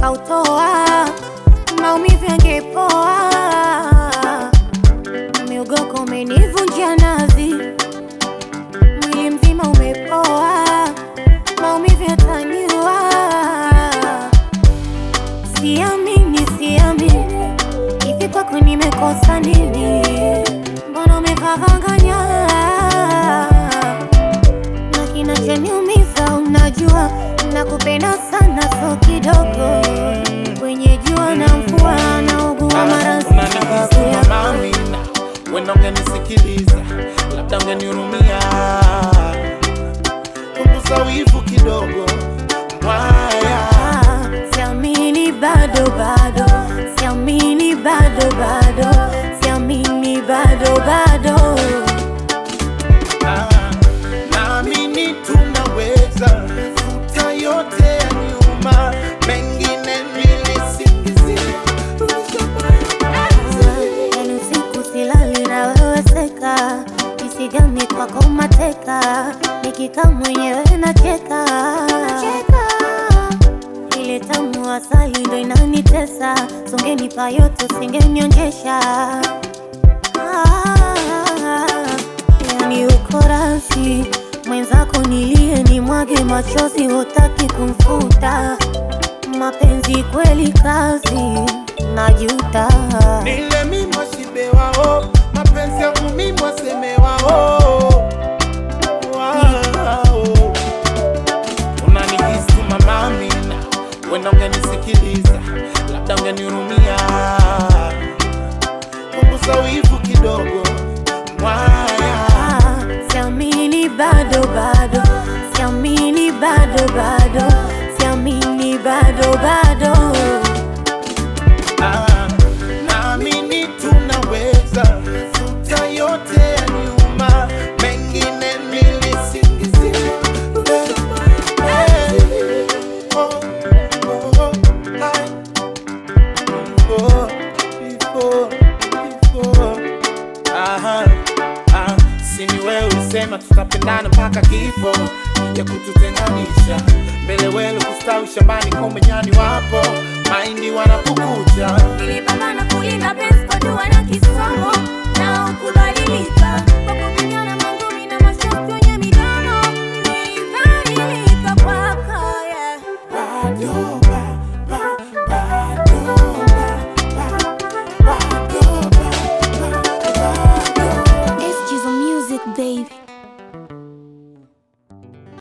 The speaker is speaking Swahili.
nikautoa, maumivu yangepoa. Miugoko umenivunja nazi, mwili mzima umepoa, maumivu yataniua. Siamini, siamini, hivi kwako nimekosa nini? Mbona umevavanganya na kinachoniumiza unajua, nakupenda sana, so kidogo kwenye jua na mvua, naugua mara sababu yako. Mamina, wenda ungenisikiliza, labda ungenihurumia. Punguza wivu kidogo, mwaya. Ah, Siamini bado bado, siamini bado bado, siamini bado bado. Ah, naamini tunaweza futa yote ya nyuma, mengine nilisingizia. Yani usiku silali na wewe seka, jinsi gani kwako mateka, nikikaa mwenyewe nacheka ile tamu asali ndo inanitesa, songenipa yote usingenionjesha. Ah, yani uko rasi mwenzako nilie ni mwage machozi, hutaki kumfuta mapenzi kweli kazi, najuta Nile mimwa shibe wao, mapenzi yangu mimwa seme wao. Wao. Unanihisi tu mama Amina, wenda ungenisikiliza, labda ungenihurumia. Punguza wivu kidogo, mwaya. Ah, siamini bado bado, siamini bado bado, siamini bado bado. Ah, naamini tunaweza futa yote ya nyuma, mengine nilisingizia. Eh, oh, oh, ai. Before, before, before. Aha, ah, si ni wewe ulisema tutapendana mpaka kifo ya kututenganisha mbele wele kustawi shambani kumbe nyani wapo maindi wanapukucha Nilipambana kulinda penzi kwa dua na kisomo na ukubadilika kwa kupigana mangumi na masharti wenye midomo. Nilibadilika kwako, yeah. Bado, ba- ba- bado, ba- ba- bado, ba- ba- bado. It's just music, baby.